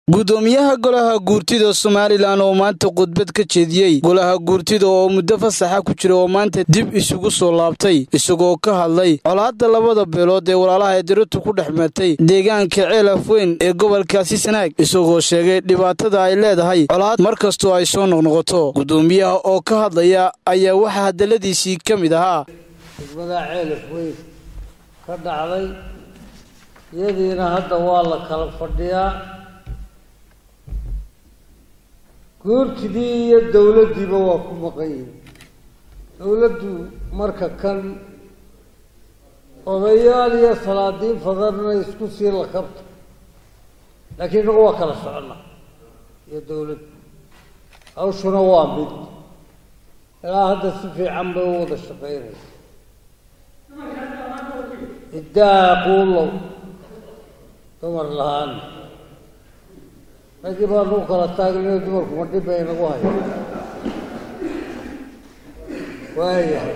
gudoomiyaha golaha guurtida somalilan oo maanta khudbad ka jeediyey golaha guurtida oo muddo fasaxa ku jira oo maanta dib isugu soo laabtay isagoo ka hadlay colaadda labada beelood ee walaalaha ediratu ku dhex martay deegaanka ceelaf weyn ee gobolkaasi sanaag isagoo sheegay dhibaatada ay leedahay colaad mar kastoo ay soo noqnoqoto gudoomiyaha oo ka hadlaya ayaa waxaa hadalladiisii ka mid ahaa degmada ceelaf weyn ka dhacday iyadiina hadda waa la kala fadhiyaa guurtidii iyo dowladdiiba waa ku maqan yihin dowladdu marka kan odayaal iyo salaadiin fadanna isku sii lakabta laakiin inagu waa kala socona iyo dowladdu hawshuna waa mid ilaa hadda si fiican bay u wada shaqaynaysa iddaa quulow dumar la-aan raggii baa nagu kala taagnayo dumarku ma dhib bay nagu hayo waayahay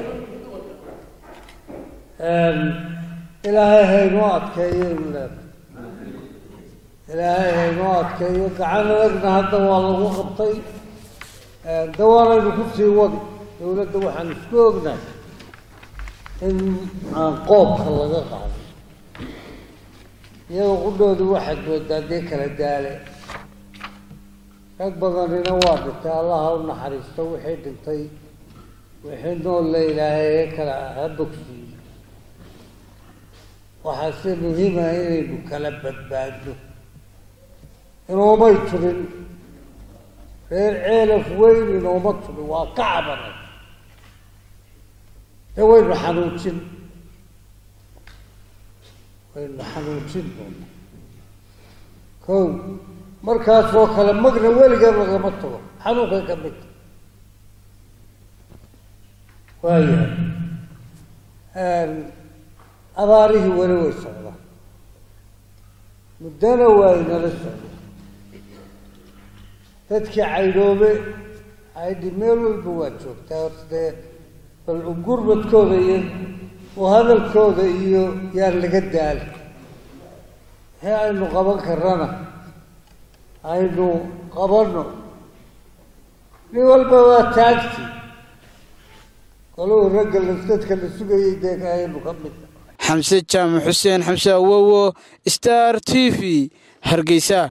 ilaahay haynoo adkeeyo imleed ilaahay haynoo adkeeyo gacan adagna hadda waa lagu qabtay dawaanaynu ku sii wadi dowladda waxaan isku ognahay in aan qoobka laga qaado iyadoo qudhoodu waxaad moodaa dee kala daale rag badanina waa dhintay allaha u naxariisto wixii dhintay wixii nool la ilaahay kala ha bogsiiyo waxaase muhiima inaynu kala badbaadno inoomay turin reer ceelaf weyn inooma turin waa ka cabanay dee waynu xanuujin waynu xanuujin doona kow markaasoo kale magna weligeed lagama tago xanuunkay ka mid waayahay abaarihii weli way socdaan muddana waa inala socda dadkii caydhoobe caydhi meel walba waa joogtaa horta dee bal ugurmadkooda iyo u hadalkooda iyo yaan laga daali wixii aynu qaban karana aynu qabanno nin walba waa taagti koluu ragga dadka la sugayay dee aynu ka mid xamse jaamac xuseen xamse awowo star t v hargeysa